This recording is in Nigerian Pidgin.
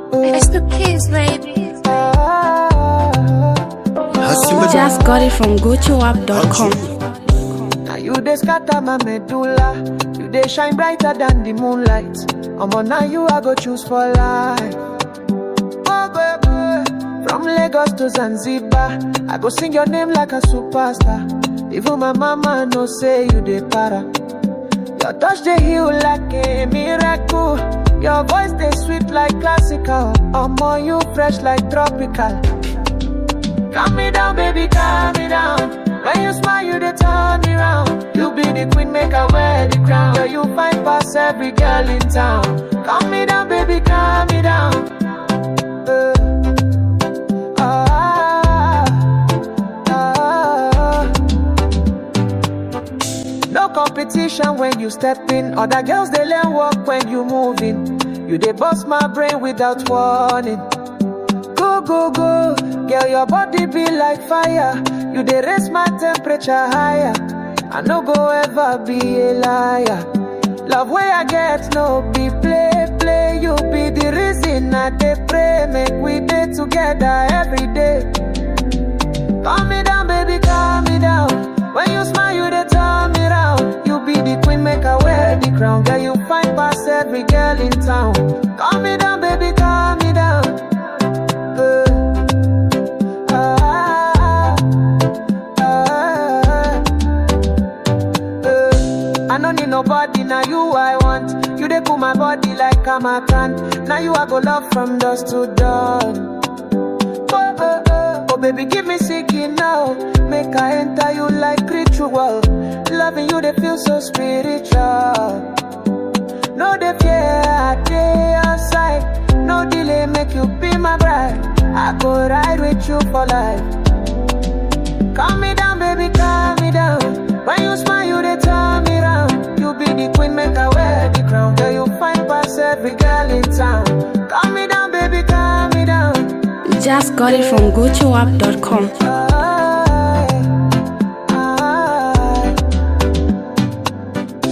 It's the kids, baby. Just got it from gochoapp.com. Now you dey scatter my medulla. You dey shine brighter than the moonlight. Omo, now you I go choose for life. Oh, baby. From Lagos to Zanzibar, I go sing your name like a superstar. Even my mama know say you dey para. Your touch dey heal like a miracle. Your voice dey sweet like classical. Omo, you fresh like tropical. Calm me down, baby, calm me down. When you smile, you dey turn me round. You be the queen, make I wear the crown. Girl, you find past every girl in town. Calm me down, baby, calm me down. Uh, ah, ah. No competition when you step in. Other girls they learn walk when you moving. You dey bust my brain without warning. Go go go, girl your body be like fire. You dey raise my temperature higher. I no go ever be a liar. Love where I get no be play play. You be the reason I dey pray. Make we dey together every day. Calm me down, baby, calm me down. When you smile, you dey turn me round. You be the queen, make I wear the crown. Girl, you find past every girl in town. Calm me down, baby, calm me down. Uh, ah, ah, uh. I don't need nobody, now you I want. You dey cool my body like I'm a can. Now you I go love from dusk to dawn. Oh, oh, oh. oh baby, give me sicky now. Make I enter you like ritual. Loving you, they feel so spiritual. No dey fear, I dey outside. No delay, make you be my bride. I go ride with you for life. Calm me down, baby, calm me down. When you smile, you dey turn me round. You be the queen, make I wear the crown. Girl, you find past every girl in town. Calm me down, baby, calm me down. Just got it from gochoapp.com. Ah,